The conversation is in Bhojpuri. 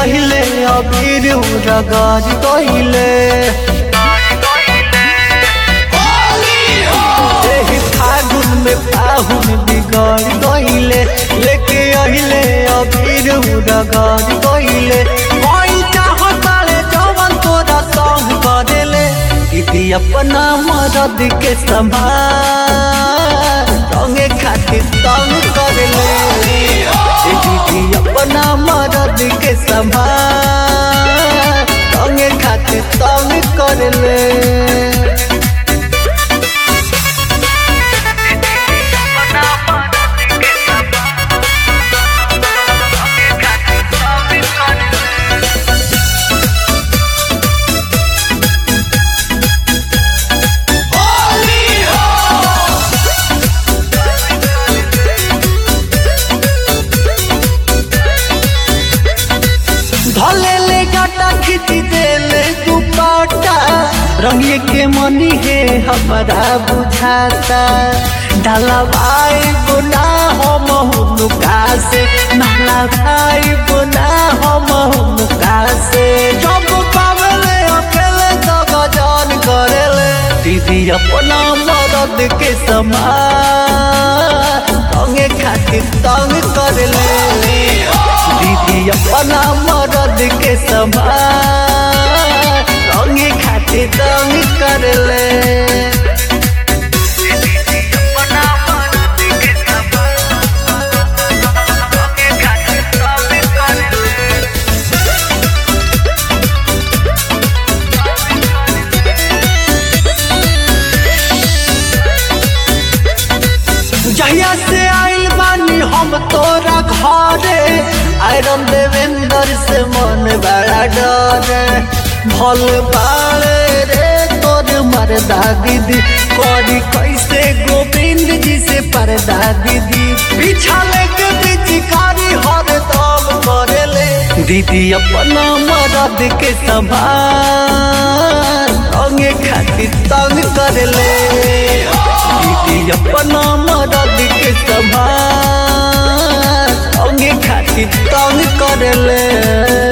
अहिले अबीर रगाज गहिले एही फागुन में पाहुन बिगड़ गहिले लेके अहिले अबीर रगाज गहिले कोई चाहताले जवन तोरा संग करेले दीदी अपना मदद के संभाल रंगे खातिर तंग करेले ए दीदी अपना मदद के संभाल रंगे खातिर तंग करेले धले ले गाटा खींच देले दुपट्टा रंगिए के मनी है हमारा बुझाता डाला भाई बुना हम हुनुका से नाला भाई बुना हम हुनुका से जब पावले अकेले तो गजन करेले दीदी अपना मदद के समान रंगे खातिर तंग करेले दीदी अपना मदद के समान रंगे खातिर तंग करले जहिया से आइल बानी हम तोरा घरे आयरन देवेंद्र से मन बड़ा डरे भल बाड़े रे तोर मरदा दीदी करी कैसे गोविंद जी से पर्दा दीदी पीछा लेके पिचकारी हर दम करेले दीदी अपना मदद के संभाल रंगे खातिर तंग करेले दीदी अपना मदद के संभाल अंगे खातिर तंग करले